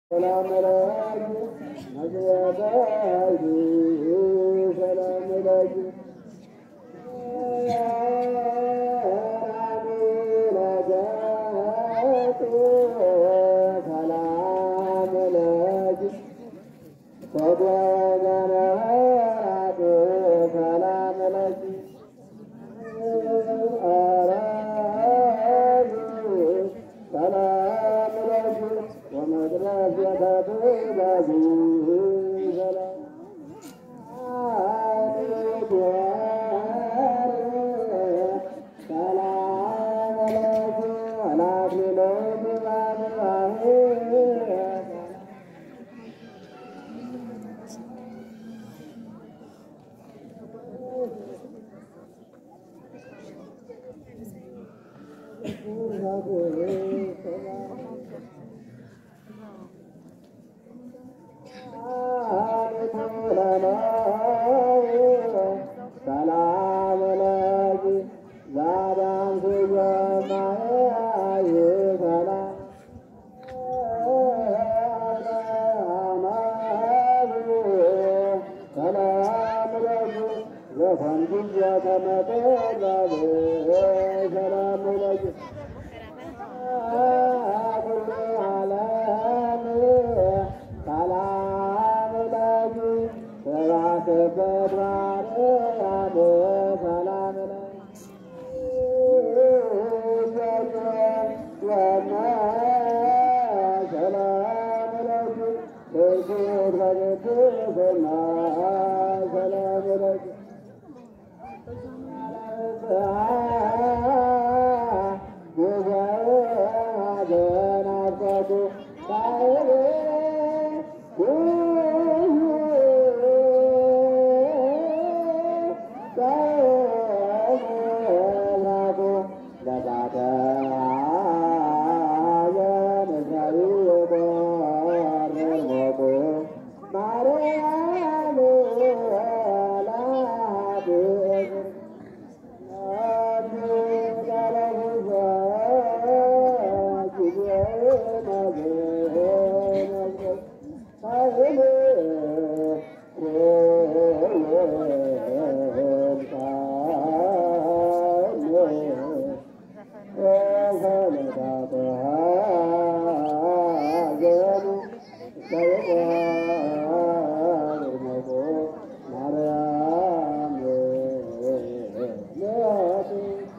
ሰላም ለኪ መግቢያታዩ ሰላም ለኪ ሰላም ለኪ ተጓዘናቱ ሰላም ለኪ ሰላም ለኪ ወመድረስ የተትእዛዙ ሰላም ሰላም ለኪ ወላኪለ ባንባህ ሰላም ለኪ ዛዳም ስየማይ ሰላም ሰላም ለኪ ዘፈንጉ ተመጠላብ ሰላም ለኪ ኩሉ ዓለም ሰላም ለኪ ስብሐት በድባርያም ሰላም ሰላም ለኪ ትርጉት በቅድስና ሰላም ለኪ ማርያም ላብ ማርያም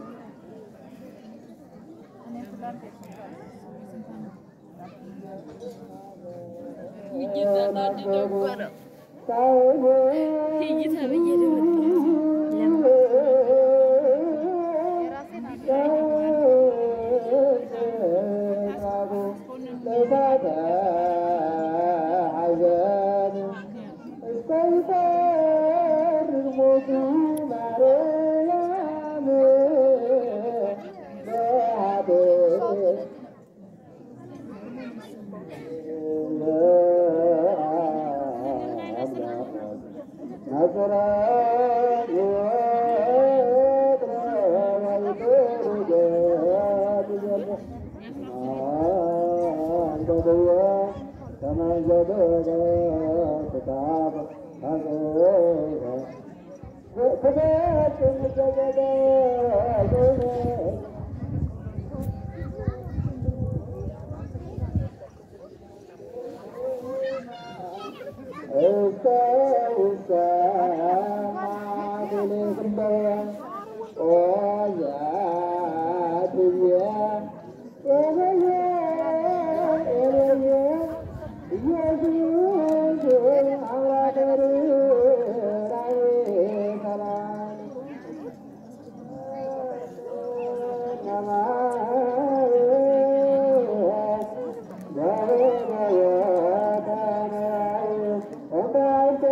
ሰላም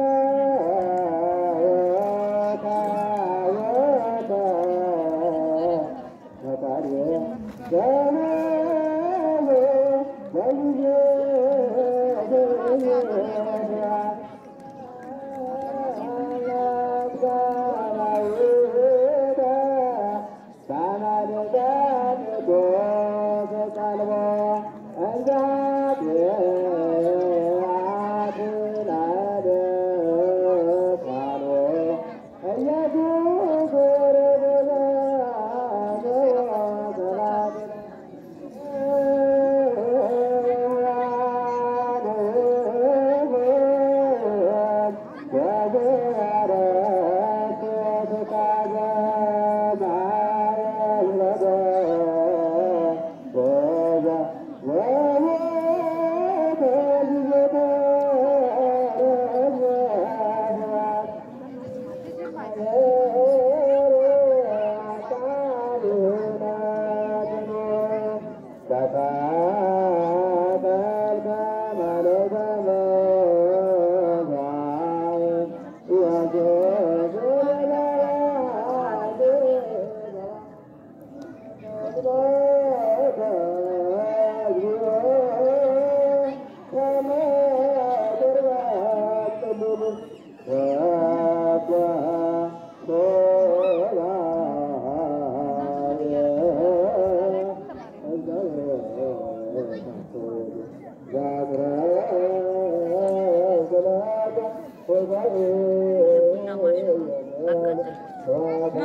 የቡና ማሽኑ አቃጠልኩት።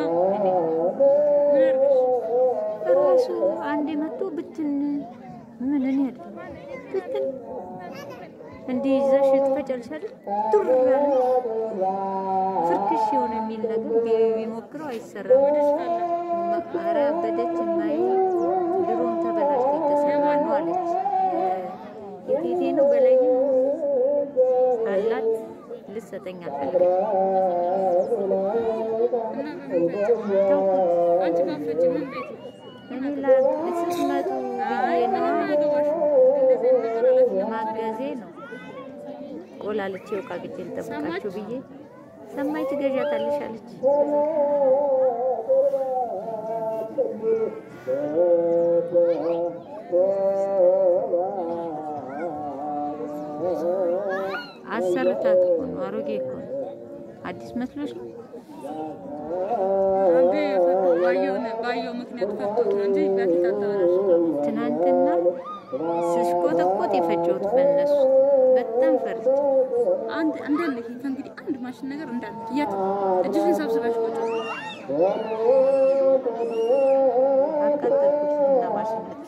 ራሱ አንዴ መጥቶ ብትን ምን እኔ አይደለም ብትን እንዲህ ይዘሽ ትፈጫለሽ አይደል? ቱር ያለ ፍርክሽ የሆነ የሚል ነገር ቢ- ቢሞክረው አይሰራም። ኧረ አበደች ማይ ድሮም ተበላሽቶ የተሰራ ነው አለች። የቴቴ ነው በላይ አላት ልሰጠኝ አልፈለገች። አንቺ ባፈጭ ምን ቤት እኔ ላ ስትመጡ ብዬ ነው ማገዜ ነው ቆላልቼ ውቃቅቼ ልጠብቃችሁ ብዬ ሰማይ ትገዣታለሽ አለች። አሰርታት እኮ ነው አሮጌ እኮ ነው። አዲስ መስሎሽ ነው? አንዴ የፈታው ባየው ነው ባየው ምክንያት ፈቶት ነው እንጂ በፊት አታበላሽም። ትናንትና ስሽቆጠቆጥ የፈጨሁት በእነሱ በጣም ፈርቼ አንድ እንዳለ ይሄ ከእንግዲህ አንድ ማሽን ነገር እንዳለ የት እጅሽን ሰብስበሽ ቁጭ አቃጠልኩት ቡና ማሽኖች።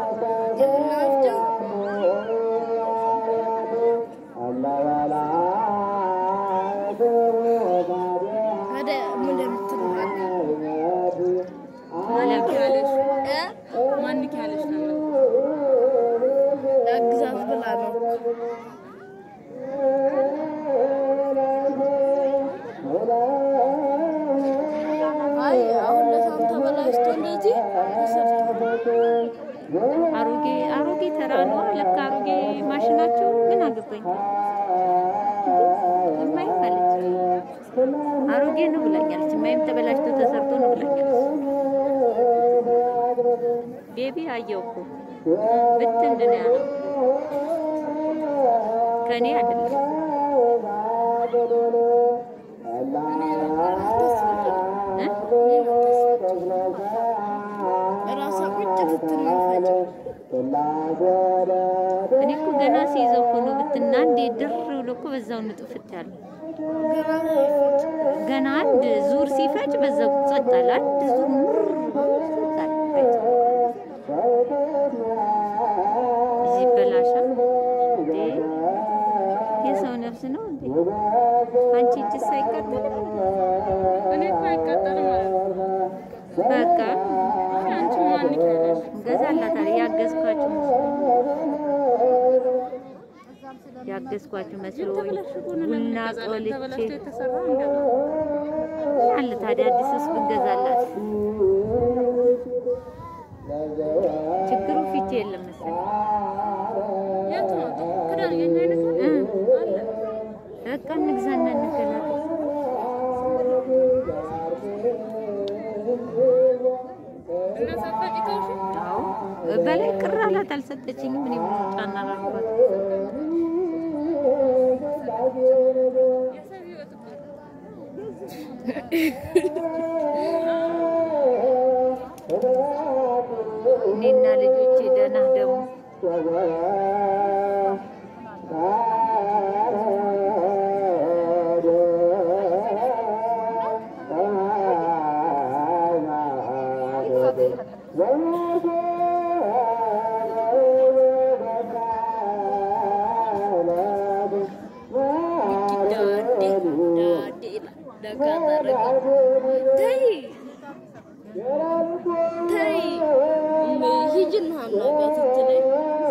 ማንክ ያለሽ ማንክ ያለሽ ነው ለግዛት ብላ ነው። አይ አሁን ለታም ተበላሽቶ እንደዚህ አሮጌ አሮጌ ተራ ነው ለካ አሮጌ ማሽናቸው ምን አገባኝ እማይም አለች አሮጌ ነው ብላኛለች እማይም ተበላሽቶ ተሰርቶ ነው ብላኛለች ቤቢ አየው እኮ ብትን ነው ያለው ከኔ አይደለም እ? ራሷ ቁጭ ስትል ነው ፈጭ እኔ እኮ ገና ሲይዘው እኮ ነው ብትና እንዴ ድር ብሎ እኮ በዛው ንጥፍት ያለው ገና ነው ይፈጭ ገና አንድ ዙር ሲፈጭ በዛው ጸጥ አለ። አንድ ዙር ምር ጸጥ አለ። ፈጭ። እዚህ በላሻ እንዴ የሰው ነፍስ ነው እንዴ? አንቺ እጅስ አይቃጠልም? እኔ እኮ አይቃጠልም ማለት ነው። በቃ አንቺ ማንክ ያለሽ እንገዛላታለን። ያገዝኳችሁ ያገዝኳችሁ መስሎኝ ቡና ቆልቼ ተበላሽቶ የተሰራ እንደው አለ ታዲያ አዲስስ ብንገዛላት ችግሩ ፊት የለም መሰለኝ። የት ነው ክዳን የኛ አይነት ነው? እ አለ በቃ እንግዛና እንገዛለን። እና ሳትፈጪ ተውሽ? አዎ በላይ ቅር አላት አልሰጠችኝም። እኔ ምን ጫና አላልኳት። የሰው ህይወት እኮ ነው። እኔና ልጆቼ ደህና ደግሞ ተይ ተይ ሂጂና አናግራት ስትለኝ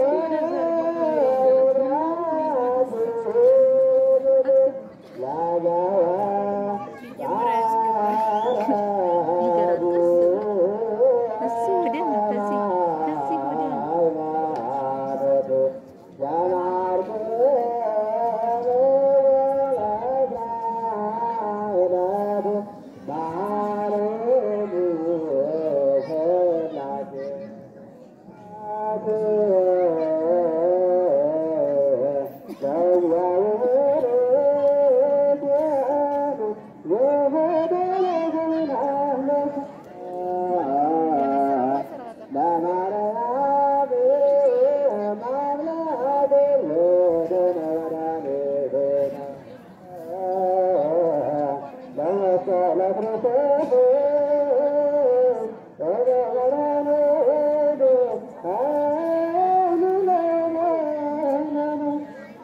ይገራል። እሱ ወዲያ ነው ከዚህ ከዚህ ወዲያ ነው። Yeah.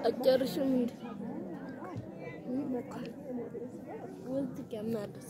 አጨርሽም እንዴ? ወዝ ትቀማለች።